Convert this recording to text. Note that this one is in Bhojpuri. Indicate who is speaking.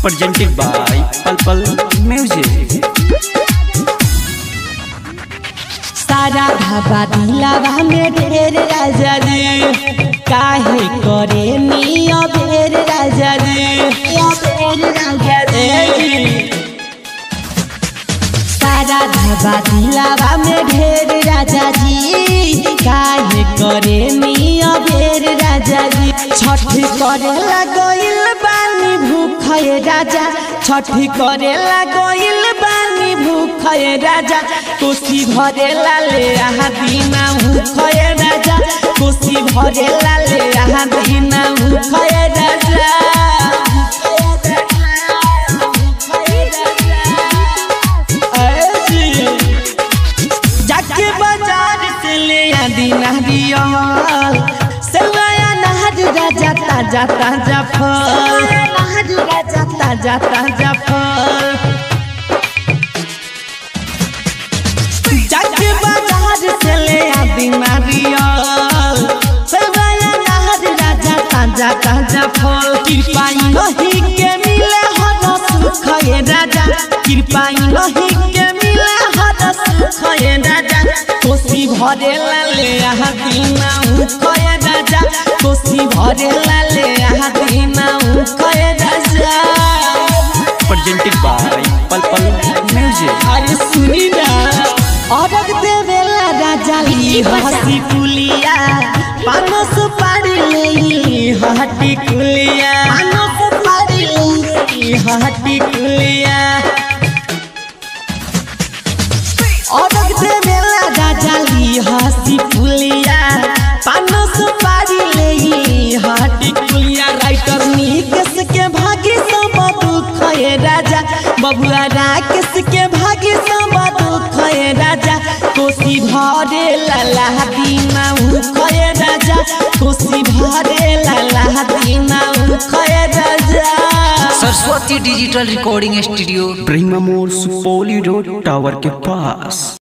Speaker 1: presented by Pal Pal Music.
Speaker 2: सारा धाबा दिलावा में ढेर राजा रे काहे करे नी अबेर राजा रे अबेर राजा रे सारा धाबा दिलावा में ढेर राजा जी काहे करे नी अबेर राजा जी छठ करे लगइल बानी भूखे राजा छठ करे लगइल बानी भूखे राजा कोसी भरे लाले आहा बिना भूखे राजा कोसी भरे लाले आहा बिना भूखे राजा जाके बाजार से ले आदि नारियल सेवाया नहर राजा ताजा ताजा फल नहर राजा ताजा ताजा फल जाके बाजार से ले आदि नारियल सेवाया नहर राजा ताजा ताजा फल कृपाई नहीं के मिले हर सुख ये राजा कृपाई नहीं के मिले हर सुख ये राजा कोसी भरे लाले आहा दीना उख ये राजा कोसी भरे लाले आहा दीना उख ये राजा
Speaker 1: Presented by Pal Pal Music.
Speaker 2: अरे सुनी ना औरत देवेला राजा ली हसी पुलिया पानो सुपारी ले हटी कुलिया पानो सुपारी ले हटी कुलिया औरत देवेला राजा ली हसी पुलिया पानो सुपारी ले हटी कुलिया राइटर निकेश के भागी सब दुख ये राजा बबुआ राकेश के भागी सब दुख ये राजा कोसी भरे लाला दीना उख ये राजा कोसी भरे लाला दीना उख ये राजा
Speaker 3: Saraswati digital recording studio
Speaker 1: Prima More Supoli Road Tower के पास